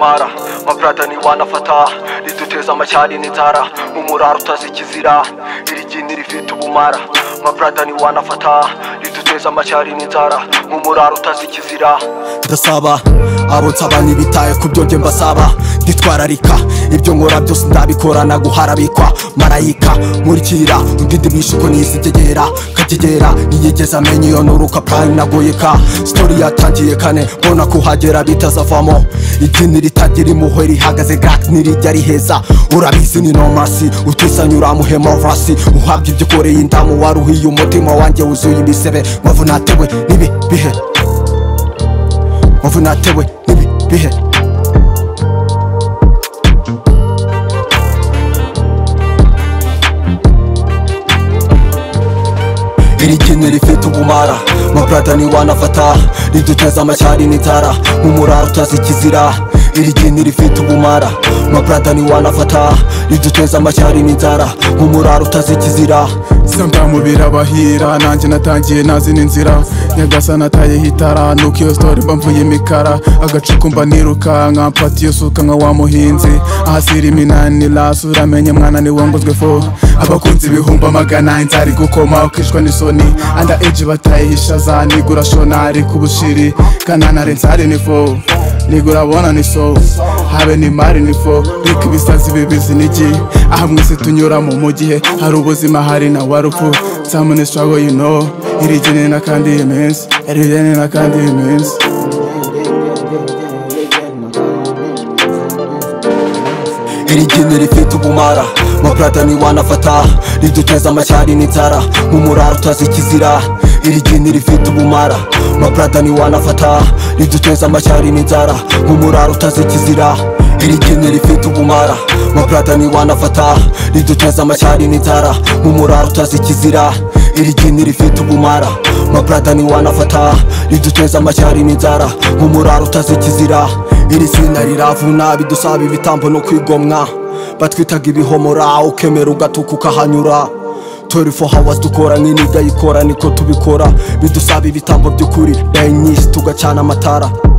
mara mavurada ntiwanafata riduteza amacyari n'inzara mu murara utazi ikizira iri gini rifite ubumara mavurada ntiwanafata riduteza amacyari n'inzara mu murara utazi ikizira ndasaba abo nsaba ntibitaye ku byo njye mbasaba nditwararika ibyo nkora byose ndabikorana guharabikwa marayika nkurikira undi ndimisha uko nizitegera kategera ntiyigeze amenya iyo nturuka prime nagoyeka sitori yatangiye kane mbona kuhagera bitazavamo idini ritagira impuhwe rihagaze gak ntirijya riheza urabizi ni nomasi utisanyura muhemovasi uhabwa ibyo ukoreye indamu waruhiye umutima wanjye wuzuye ibisebe mpavu natewe n'ibi bihe mpavu natewe n'ibi bihe iri kintu rifite ubumara maburada ntiwanafata riduteza amacyari n'inzara nk'umurara utazi ikizira iri kintu rifite ubumara maburada ntiwanafata riduteza amacyari n'inzara nk'umurara utazi ikizira Sometimes birabahira nanjye natangiye nazina inzira nyagasani atayeho itara nuko iyo sitori mba mvuye imikara agacuku mba nirukanka mfata iyo suka nka wa muhinzi ahasira iminanira suramenye mwana ni wongozwe fo abakunzi ibihumbi amagana inzara igukoma ukishwa n'isoni anda eji batayihisha za nigura shonari ku bushiri kananare nzari ni fo nigura bona ni so habe ni mari ni fo reka ibisazi bibizi nigi aha mwese tunyuramo mu gihe hari ubuzima hari na warupfu some in the struggle you know it is in a candy immense it is in a candy immense iri gini rifite ubumara maburada ntiwanafata riduteza amacyari n'inzara nk'umurara utazi ikizira iri gini rifite ubumara maburada ntiwanafata riduteza amacyari n'inzara nk'umurara utazi ikizira iri gini rifite ubumara maburada ntiwanafata riduteza amacyari n'inzara nk'umurara utazi ikizira iri gini rifite ubumara maburada ntiwanafata riduteza amacyari n'inzara nk'umurara utazi ikizira iri zina riravuna bidusaba ibitambo no kwigomwa batwitaga ibihomora ukemera ugatuka ukahanyura 24 hours dukora nk'iniga yikora niko tubikora bidusaba ibitambo by'ukuri benyinshi tugacana amatara